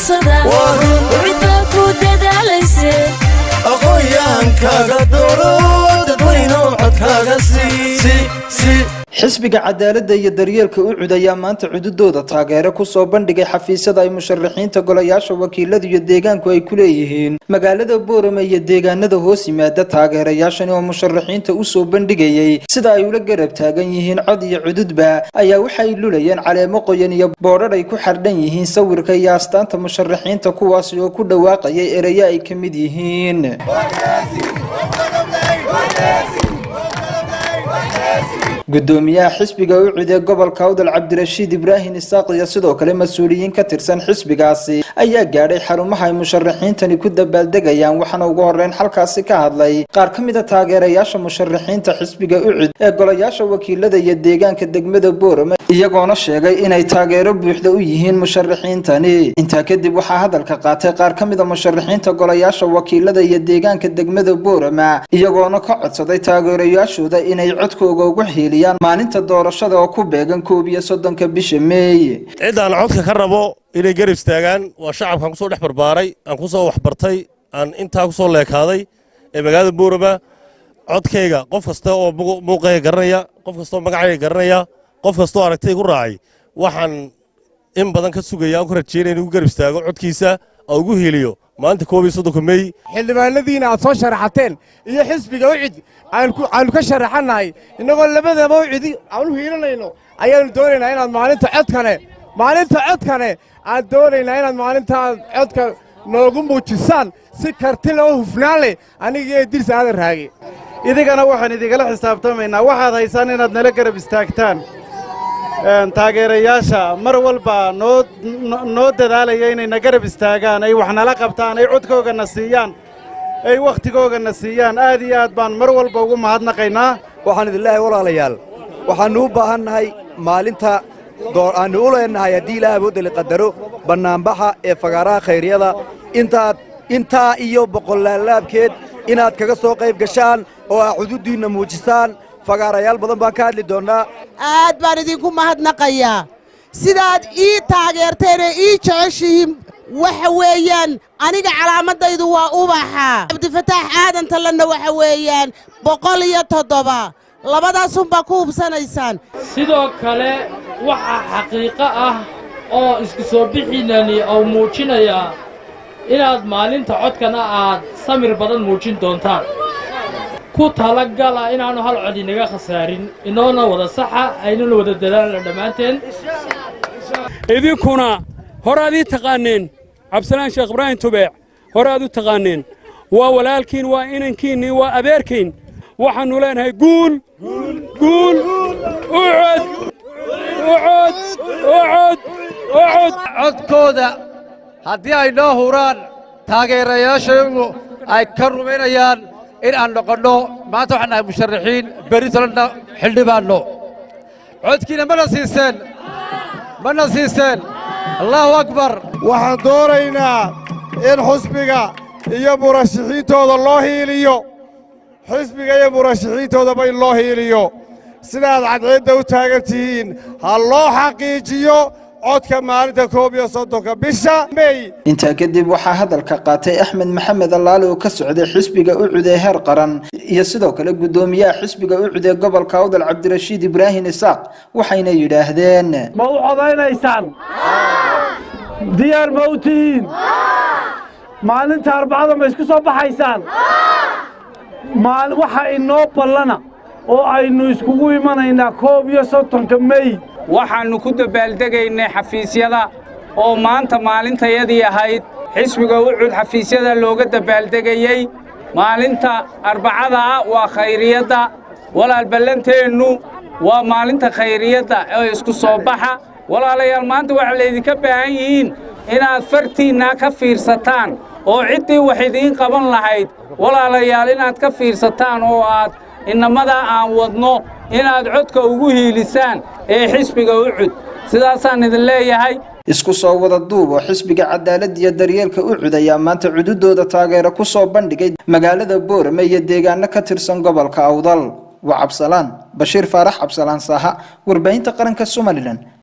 daaqsada wixdaa ku dadaalayse aqoonyahankaaga dooro dadweynow codkaaga sii xisbiga cadaaladda iyo daryeelka ucud ayaa maanta cududooda taageero kusoo bandhigay xafiisyada ay musharaxiinta golayaasha wakiilada iyo deegaanku ay ku leeyihiin magaalada boorame iyo deegaanada hoos yimaada taageerayaashani oo musharaxiinta usoo bandhigayey sida ay ula garab taagan yihiin cod iyo cududba ayaa waxay lulayeen caleemo qoyan iyo boodhar ay ku xardhan yihiin sawirka iyo astaanta musharaxiinta kuwaasi oo ku dhawaaqayay ereyo ay ka mid yihiin gudoomiyaha xisbiga ucud ee gobolka awdal cabdirashiid ibraahim isaaq iyo sidoo kale mas-uuliyiin ka tirsan xisbigaasi ayaa gaadhay xarumaha ay musharaxiintani ku dabaaldegayaan waxaana ugu horeyn halkaasi ka hadlay qaar ka mid a taageerayaasha musharaxiinta xisbiga ucud ee golayaasha wakiilada iyo deegaanka degmada boorame iyagoona sheegay inay taageero buuxda u yihiin musharaxiintani intaa kadib waxaa hadalka qaatay qaar ka mid a musharaxiinta golayaasha wakiilada iyo deegaanka degmada boorama iyagoona ka codsaday taageerayaashooda inay codkooga ugu xiiliyaan maalinta doorashada oo ku beegan koob iyo soddonka bisha meey ciddaan codka ka rabo inay garab istaagaan waa shacabkaan kusoo dhex barbaaray aan kusoo waxbartay aan intaa kusoo leekaaday ee magaalada boorama codkayga qof kasta oo muuqayga garanaya qof kastaoo magacayga garanaya qof kastaoo aragtay ku raacay waxaan in badan ka sugaya aan ku rajeynaya inuu garab istaago codkiisa oo ugu heliyo maalinta koob iyo soddonka meey xildhibaanadiina aad soo sharaxateen iyo xisbiga ucid aanu ka sharaxannahay innagoo labadaba ucidi aan u hiilanayno ayaannu doonaynaa inaad maalinta codkane maalinta codkane aad doonaynaa inaad maalintaa codka noogu muujisaan si karti loo hufnaan leh aniga iyo dirsa aadan raage idigana waxaan idigala xisaabtamaynaa waxaad haysaan inaad nala garab istaagtaan taageerayaasha mar walba noo noo dadaalaya inayna garab istaagaan ay wax nala qabtaan ay codkoogana siiyaan ay wakhtigoogana siiyaan aad iyo aad baan mar walba ugu mahadnaqaynaa waxaan idin leehay walaalayaal waxaannu u baahannahay maalinta aannu u leennahay haddii ilaah awoodda liqadaro bannaanbaxa ee fagaaraha khayryada intaad intaa iyo boqollaalaabkeed inaad kaga soo qayb gashaan oo aa cududdiinna muujisaan fagaarayaal badan baan ka hadli doonnaa aad baan idinku mahadnaqayaa sidaad ii taageerteen ee ii jeceshihiin waxa weeyaan aniga calaamadaydu waa ubaxa cabdifataax aadan tallanna waxa weeyaan boqol iyo toddoba labadaasunbaa ku hubsanaysaan sidoo kale waxaa xaqiiqo ah oo isku soo bixiinani oo muujinayaa inaad maalinta codkana aad samir badan muujin doontaan ku talagala inaannu hal cod inaga khasaarin inoona wada saxa aynuna wada dadaalna dhammaanteen idinkuna horaad ii taqaanneen cabdisalaan sheekh ibraahim tubeec horaad u taqaanneen waa walaalkiin waa inankiinnii waa adeerkiin waxaannu leenahay guul guul ucod ucod ucod ucod codkooda haddii ay noo huraan taageerayaashaygu ay ka rumaynayaan in aan noqonno maanta waxaan nahay musharaxiin beri tolanna xildhibaanno codkiina mana siiseen mana siiseen allaahu akbar waxaan doonaynaa in xusbiga iyo murashaxiintooda loo hiiliyo xisbiga iyo murashaxiintoodaba in loo hiiliyo sidaad cadceedda u taagan tihiin ha loo xaqiijiyo codka maalinta koob iyo soddonka bisha mey intaa kadib waxaa hadalka qaatay axmed maxamed allaale oo ka socday xisbiga ucud ee heer qaran iyo sidoo kale guddoomiyaha xisbiga ucud ee gobolka awdal cabdirashiid ibraahim isaaq waxayna yidhaahdeen ma u codaynaysaan diyaar ma u tihiin maalinta arbacada ma isku soo baxaysaan waxa inoo ballana oo aynu iskugu imanaynaa koob iyo soddonka mey waxaannu ku dabaaldegaynay xafiisyada oo maanta maalintayadii ahayd xisbiga ucud xafiisyada looga dabaaldegayey maalinta arbacada ah waa khayriyadda walaal ballanteennu waa maalinta khayriyadda ee isku soo baxa walaalayaal maanta waxaa laydinka baahan yihiin inaad fartiinnaa ka fiirsataan oo ciddii wax idiin qaban lahayd walaalayaal inaad ka fiirsataan oo aad innamadaa aan wadno inaad codka ugu hiilisaan ee xisbiga ucud sidaasaan idin leeyahay isku soo wada duub oo xisbiga cadaalad iyo daryeelka ucud ayaa maanta cududooda taageero ku soo bandhigay magaalada boorame iyo deegaano ka tirsan gobolka awdal waa cabsalaan bashiir faarax cabsalaan saaha warbaahinta qaranka somalilan